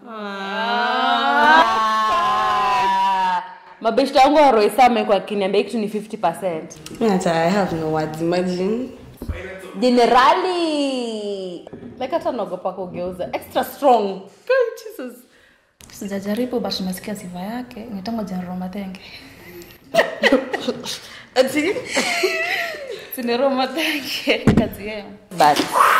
mabeshta wangu wa roisame kwa kiniambia kitu ni 50 Mimi hata I have no words. Imagine. jenerali like hata naogopa kugeuza extra strong God, Jesus. sijajaribu but nimesikia sifa yake nitango general matenge Ati sinero matenge kazi yao but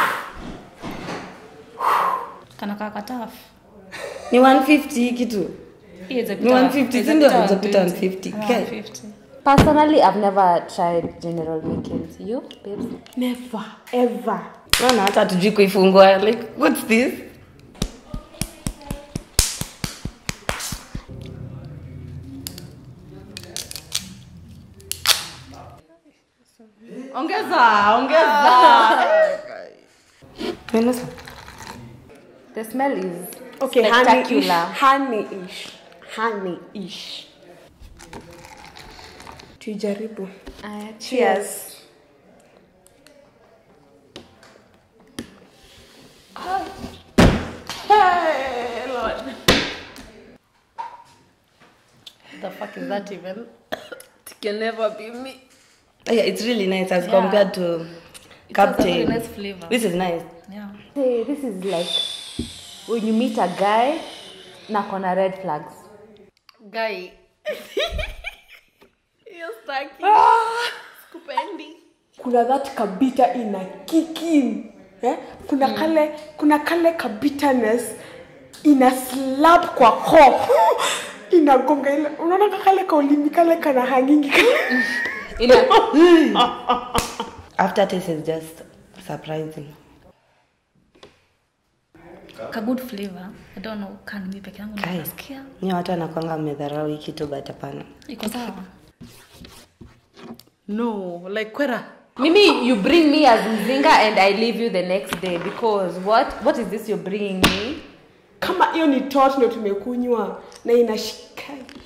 kana kakatafu ni 150 kitu. Hii Ni 150, si ndio? Haijapita 150. Okay. 150 personally i've never tried general weekends you babes never ever Naona hata tujui kuifungua. Like what's this? ongeza ongeza Menusa. the smell is okay spectacular honey-ish honey-ish tuijaribu Aya, cheers the fuck is that even it can never be me Yeah, it's really nice as Yeah. compared to It has a Captain. very nice flavor. This is nice. yeah hey, this is like when you meet a guy na kona red flags guy kuna that kabita ina kikin eh? kuna mm. kale kuna kale kabiterness ina slap kwa koo inagonga ile unaona kakale kaulimi kale kana hangingi Ina, Aftertaste is just surprising. ka good flavor i don't know kan mi peke yangu Kai. nasikia Ni watu wanakwanga wamedharau hii kitu but hapana. iko sawa no like kwera mimi you bring me as mzinga and i leave you the next day because what what is this you're bringing me kama hiyo ni tot ndo tumekunywa na inashika